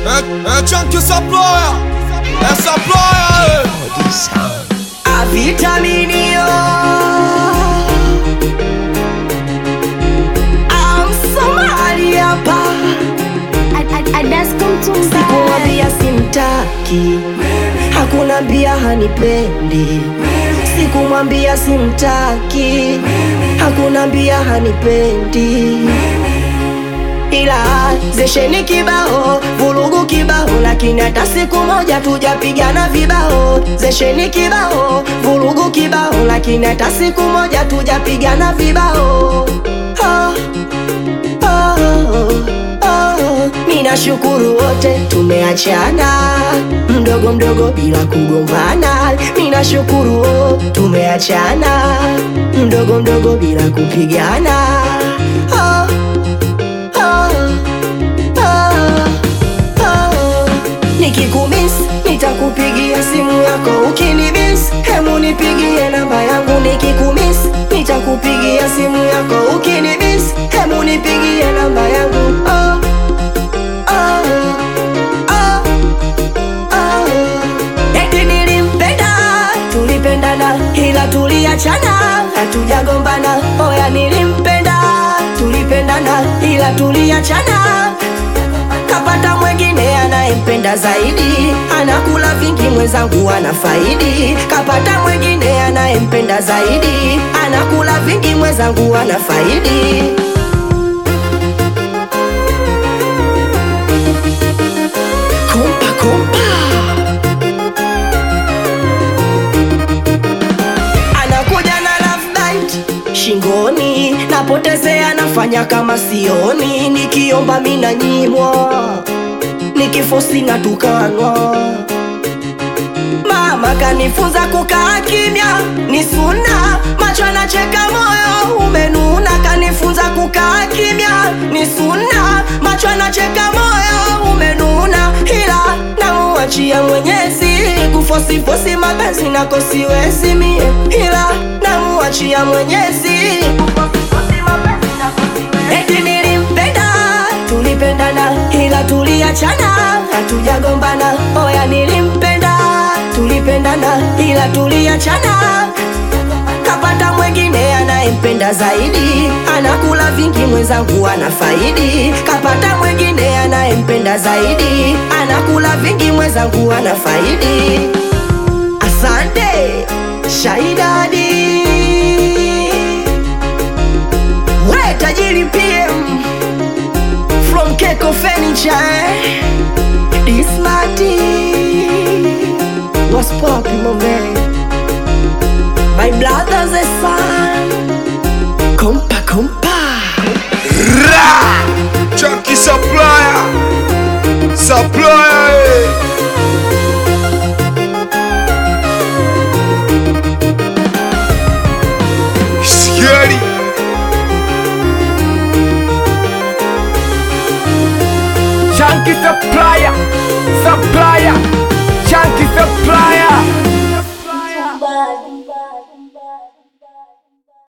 É, é Chunky Supplier, é Supplier, A vitaminio I'm Somali hapa Sikumwambia simtaki Hakuna mbia hanipendi Sikumwambia simtaki Hakuna mbia hanipendi ila zesheni kibao vurugu kibao lakini hata siku moja tujapigana vibao zesheni kibao vurugu kibao lakini hata siku moja tujapigana vibao oh, oh, oh. Ninashukuru wote tumeachana mdogo mdogo bila kugombana. Ninashukuru wote tumeachana mdogo mdogo bila kupigana. Oh, oh, oh, oh. Nikikumiss nitakupigia simu yako ukinimiss, hemu nipigie namba yangu. Nikikumiss nitakupigia simu yako ukinimiss, hemu nipigie namba yangu. Oh, oh, oh, oh. Eti nilimpenda, tulipendana, ila tuliachana, hatujagombana. Oya, nilimpenda, tulipendana, ila tuliachana kapata mwengine anayempenda zaidi, anakula vingi, mwenzangu ana faidi. Kapata mwengine anayempenda zaidi, anakula vingi, mwenzangu ana faidi. Kumpa kumpa, anakuja na love bite shingoni, napotezea, nafanya kama sioni, nikiomba mina nyimwa, nikifosi na tukanwa. Mama kanifunza kukaa kimya, ni suna, macho anacheka, moyo umenuna. Kanifunza kukaa kimya, ni suna, macho anacheka, moyo umenuna, ila namuachia Mwenyezi kufosifosi mapenzi nako siwezi mie, ila namuachia Mwenyezi kufosifosi mapenzi nako siwezi. Eti nilimpenda, tulipendana, ila tuliachana, hatujagombana. Oya, nilimpenda, tulipendana, ila tuliachana kapata mwengine anayempenda zaidi, anakula vingi, mwenzangu ana faidi. Kapata mwengine anayempenda zaidi, anakula vingi, mwenzangu ana faidi. Asante Shaidadi, we tajiri PM from Keko Furniture, eh? This Marty was popping my man. My brother's a son. Compa, compa. Chunky Supplier, Supplier, eh. Scary, Chunky supplier, supplier, chunky supplier.